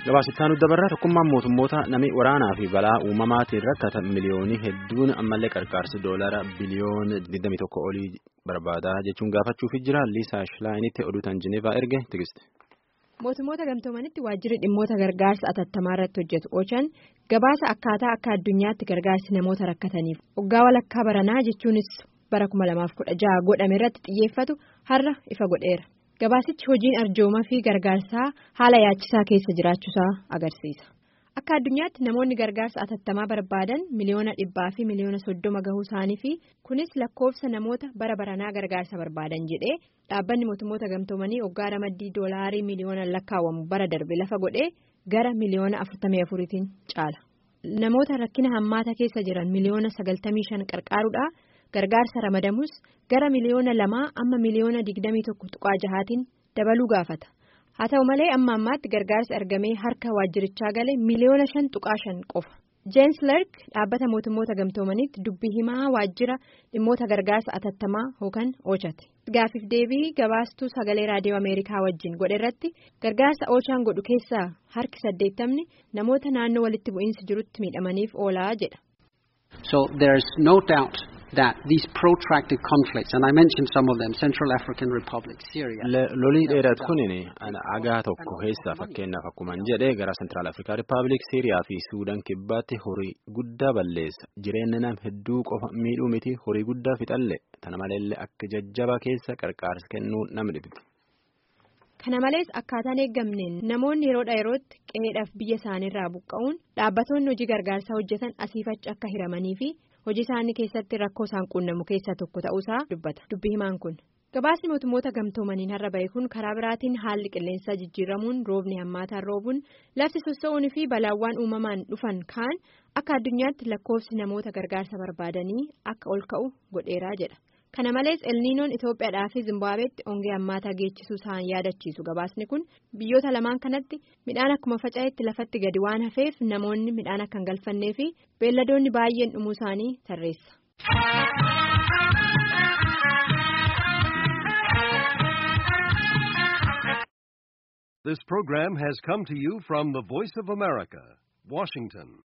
Gabaasittaan dabarraa tokkummaan mootummoota namni waraanaa fi balaa uumamaatiin rakkatan miliyoonii hedduun ammallee qarqaarsi doolaara biliyoona 21 olii barbaadaa jechuun gaafachuuf jira. Liisaa Shilaayinitti oduutaan Jineevaa erge tigiste. Mootummoota gamtoomanitti waajjirri dhimmoota gargaarsa atattamaa irratti hojjetu Ochan gabaasa akkaataa akka addunyaatti gargaarsi namoota rakkataniif waggaa walakkaa baranaa jechuunis bara 2016 godhame irratti xiyyeeffatu har'a ifa godheera. Gabaasichi hojiin arjoomaa fi gargaarsaa haala yaachisaa keessa jiraachuusaa agarsiisa. Akka addunyaatti namoonni gargaarsa atattamaa barbaadan miliyoona dhibbaa fi miliyoona soddoma gahuu isaanii fi kunis lakkoofsa namoota bara baranaa gargaarsa barbaadan jedhee dhaabbanni mootummoota gamtoomanii waggaa ramaddii doolaarii miliyoona lakkaawwamu bara darbe lafa godhee gara miliyoona afurtamii afuriitiin caala. Namoota rakkina hammaata keessa jiran miliyoona sagaltamii shan qarqaaruudhaa. Gargaarsa ramadamus gara miliyoona lamaa amma miliyoona digdamii tokko tuqaa jahaatiin dabaluu gaafata. Haa ta'u malee amma ammaatti gargaarsi argamee harka waajjirichaa gale miliyoona shan tuqaa shan qofa. Jeensi Lerk dhaabbata mootummoota gamtoomaniitti dubbii himaa waajjira dhimmoota gargaarsa atattamaa yookaan Ochate. Gaafiif deebii gabaastuu sagalee raadiyoo Ameerikaa wajjin godhe irratti gargaarsa Ochaan godhu keessaa harki saddeettamni namoota naannoo walitti bu'iinsi jirutti miidhamaniif oolaa jedha. So there is no doubt. that these protracted conflicts and I mentioned some of them Central African Republic Syria. lolii dheeratu kunin agaa tokko keessaa fakkeenyaaf akkuma jedhe gara Central African Republic Syriyaa fi Suudaan kibbaatti horii guddaa balleessa jireenya nam hedduu qofa miidhuu miti horii guddaa fixalle tana maleellee akka jajjaba keessa qarqaarsa kennuu nam dhibbi. Kana malees akkaataan eeggamneen namoonni yeroodha yerootti qe'eedhaaf biyya isaaniirraa buqqa'uun dhaabbattoonni hojii gargaarsaa hojjetan asiifachi akka hiramanii fi hojii isaanii keessatti rakkoo isaan quunnamu keessaa tokko ta'uusaa dubbata dubbii himaan kun. Gabaasni mootummoota gamtoomaniin har'a bahe kun karaa biraatiin haalli qilleensaa jijjiiramuun roobni hammaataan roobuun lafti sossa'uun fi balaawwan uumamaan dhufan kaan akka addunyaatti lakkoofsi namoota gargaarsa barbaadanii akka ol ka'u godheeraa jedha. Kana malees elniinoon Itoophiyaadhaa fi Zimbaabeetti ongee hammaataa geechisuu isaan yaadachiisu gabaasni kun biyyoota lamaan kanatti midhaan akkuma faca'etti lafatti gadi waan hafeef namoonni midhaan akka hin galfannee fi beelladoonni baay'een dhumuu isaanii tarreessa. This program has come to you from the Voice of America, Washington.